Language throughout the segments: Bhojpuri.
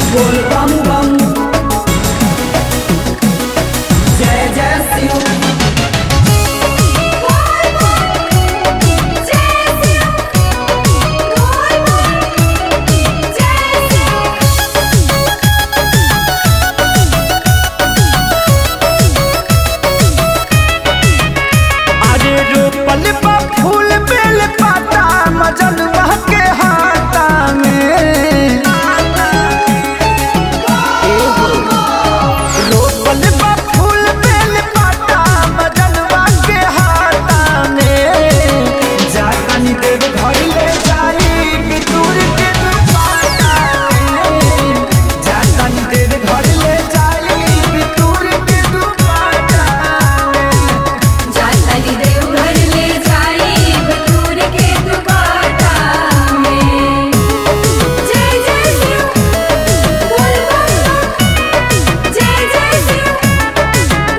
बोल बम बम जय जय शिव अरे रोपल बा फूल बेल पाता मजन के हाथा में रोपल बा फूल बेल पाता मजन के हाथा में जानी देव घर ले जाई बितूर के दुपाटा में जानी देव घर ले जाई बितूर के दुपाटा में जाताली देव घर ले जाई बटूर के दुपाटा में जय जय शिव बोल बम बम जय जय शिव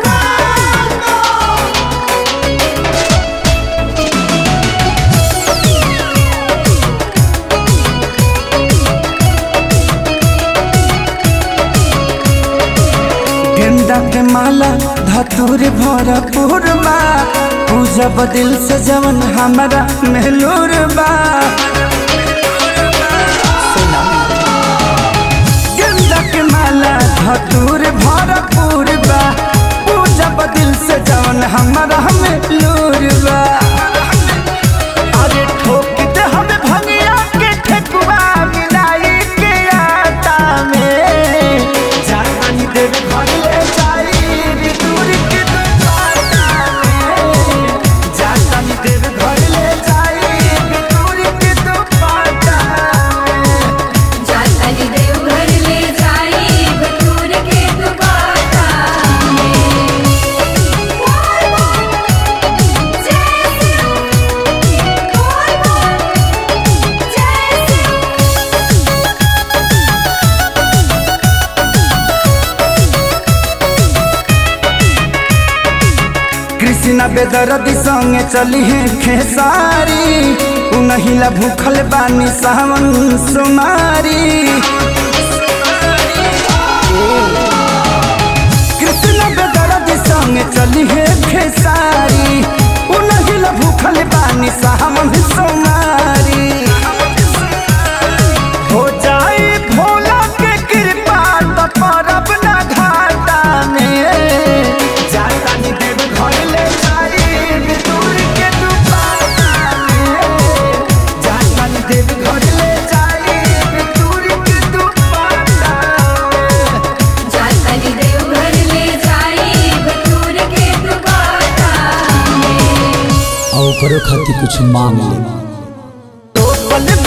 गेंदा के माला धतूर भरपूर बा पूजब दिल से जवन हमारा मेहलूर बा गेंदा के माला धतूर भरपूर बा पूजब दिल से जवन हमारा मेहलूर बा अरे ठोक दे हमें भंगिया के ठेकुआ मिलाई के आटा में जानी देव घर ले जाई दूर के दुपाटा में जानी देव घर ले जाई दूर के दुपाटा में जाताली देव घर ले जाई बटूर के दुपाटा में बोल बम जय शिव बोल बम जय शिव कृष्णा बेदरदी संगे चली है खेसारी उनहिला भूखल बानी सावन सुमारी कृष्णा बेदरदी संगे चली है खेसारी उनहिला भूखल बानी सावन सुमारी हो जाए भोला के कृपा तो परब ना घाटा में जाता नी देव घर ले जाई दूर के दुपाटा में जाता नी देव घर ले जाई दूर के दुपाटा में जाताली देव घर ले जाई बटूर के दुपाटा में और ओकरो खातिर कुछ मांग ले तो पल